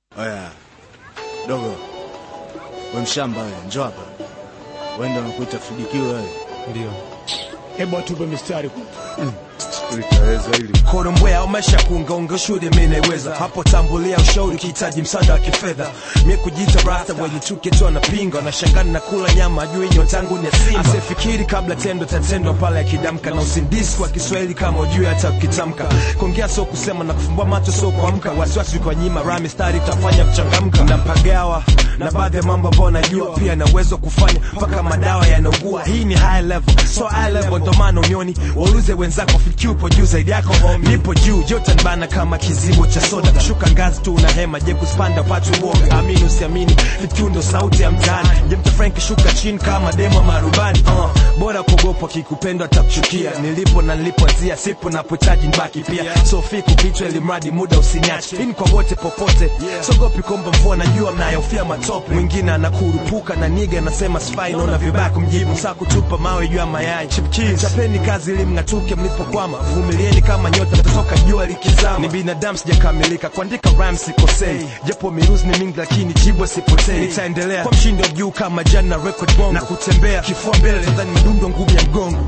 Oya dogo, we mshamba wewe, njoo hapa. Wenda unakuita fidikiwe wewe. Ndio. Hebu atupe mistari Litaweza hili. Korombwea umesha kuungaunga shule mimi naiweza hapo, tambulia ushauri ukihitaji msaada wa kifedha. Mimi kujiita rasta wenye chuki tu anapinga, na shangani na kula nyama ajui nyota yangu ni ya simba. Asifikiri kabla tendo tatendo pale akidamka, na usindisi kwa Kiswahili kama ujui hata ukitamka. Kuongea sio kusema na kufumbua macho sio kuamka, wasiwasi kwa nyima rami stari utafanya mchangamka na mpagawa na baadhi ya mambo ambayo najua pia na uwezo wa kufanya mpaka madawa yanaugua. Hii ni high level, so high level ndo maana unioni waulize wenzako, fikiri upo juu zaidi yako homie. Nipo juu joto nibana kama kizibo cha soda, kushuka ngazi tu una hema, je kuspanda upate uoga. Amini usiamini, fikiri ndo sauti ya mtaani. Je mta Frank shuka chini kama demo marubani. Uh, bora kuogopa kikupendwa atakuchukia. Nilipo na nilipoanzia, sipo napochaji nibaki pia. So fiku kichwa ili mradi muda usiniache. Hii ni kwa wote popote, sogopi kwamba mvua najua mnayofia matope. Mwingine anakurupuka na niga anasema spy, naona vibaya kumjibu. Saa kutupa mawe juu ya mayai. Chipkiz, chapeni kazi ili mng'atuke mlipokwama. Vumilieni kama nyota mtatoka jua likizama. Ni binadamu sijakamilika, kuandika rhymes sikosei. Japo miruzi ni mingi lakini jibu sipotei. Nitaendelea kwa mshindo juu kama jana record bongo. Na kutembea kifua mbele nadhani madundo ngumu ya mgongo.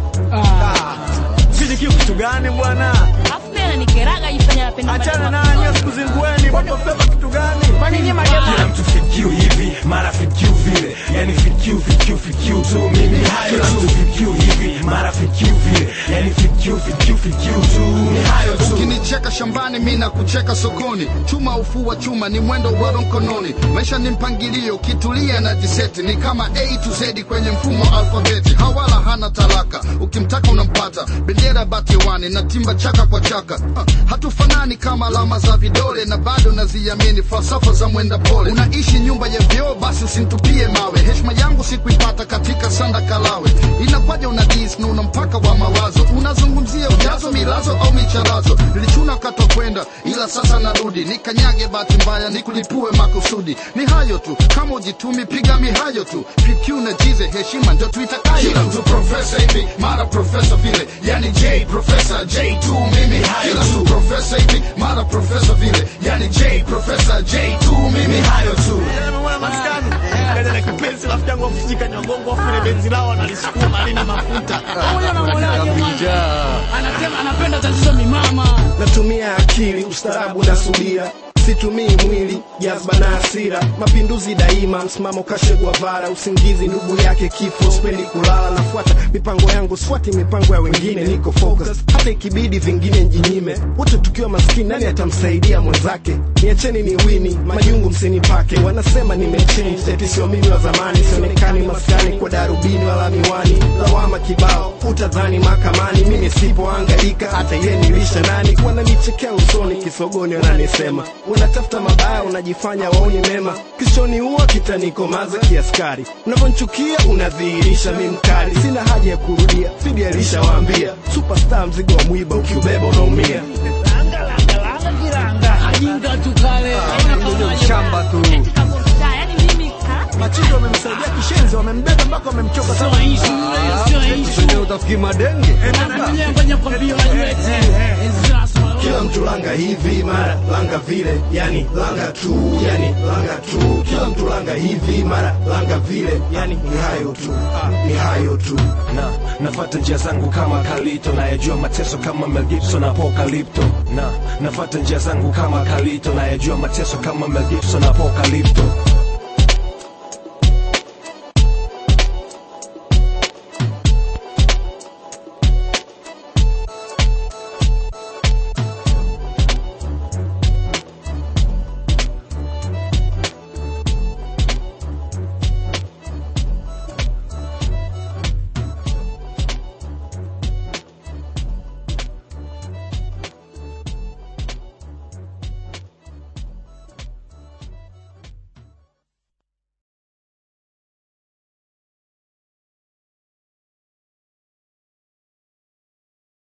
Fidikiu kitu gani bwana? Afu pia ananikeraga jifanya napenda Achana maneno nanyi sikuzingueni, bongo flava kitu gani? Kwani nyinyi mademu Kila mtu fikiu hivi mara fikiu vile, yani fikiu fikiu fikiu tu mimi hayo tu. Kila mtu fikiu hivi mara fikiu vile, yani fikiu fikiu fikiu tu ni hayo tu. ukinicheka shambani mi na kucheka sokoni chuma ufua chuma ni mwendo bado mkononi maisha ni mpangilio ukitulia na jiseti ni kama a to z kwenye mfumo wa alfabeti hawala hana talaka ukimtaka unampata bendera batiwani na timba chaka kwa chaka uh, hatufanani kama alama za vidole na bado naziamini falsafa za mwenda pole unaishi nyumba ya vyoo basi usintupie mawe heshima yangu sikuipata katika sanda kalawe inakwaja una dis na una mpaka wa mawazo unazungumzia ujazo milazo au micharazo nilichuna katwa kwenda ila sasa narudi nikanyage bahati mbaya nikulipue makusudi ni hayo tu kama ujitumi piga mihayo tu PQ na jize heshima ndio tuitakayo kila mtu profesa hivi mara profesa vile yani J profesa J2 mimi hayo kila mtu profesa hivi mara profesa vile yani J profesa J2 mimi hayo tu Mwana maskani. Kaja na kipenzi rafiki yangu afujika nyongongo afu ile benzi lao analisukuma halina mafuta. Pamoja na mwanaje mwanzo. Anasema anapenda tatizo mimama. natumia akili ustarabu na subira situmii mwili jazba na hasira mapinduzi daima msimamo kashe Guevara usingizi ndugu yake kifo spendi kulala nafuata mipango yangu swati mipango ya wengine niko focus hata ikibidi vingine njinyime wote tukiwa maskini nani atamsaidia mwenzake niacheni ni wini majungu msinipake wanasema nimechange eti sio mimi wa zamani sionekani maskani kwa darubini wala miwani lawama kibao utadhani mahakamani mimi sipoangaika hata ye nilisha nani wananichekea usoni kisogoni wananisema unatafuta mabaya unajifanya waoni mema kishoni huwa kitanikomaza kiaskari unavyonchukia unadhihirisha mi mkali sina haja ya kurudia fidi alishawaambia superstar mzigo wa mwiba ukiubeba unaumia Ajinga tu kale. Shamba tu. eti kama mtaa, yani mimi ka Machindo wamemsaidia kishenzi, wamembeba mpaka wamemchoka Sio sana. issue hiyo, sio issue. Wenyewe utafikiri madenge. Mwenyewe kwenye kwambia unajua eti. It's just my kila mtu langa hivi mara langa vile yani langa tu yani langa tu kila mtu langa hivi mara langa vile yani ni hayo tu ni hayo tu na nafata njia zangu kama Kalito, nayajua mateso kama Mel Gibson Apocalypto. Na nafata njia zangu kama Kalito, nayajua mateso kama Mel Gibson Apocalypto.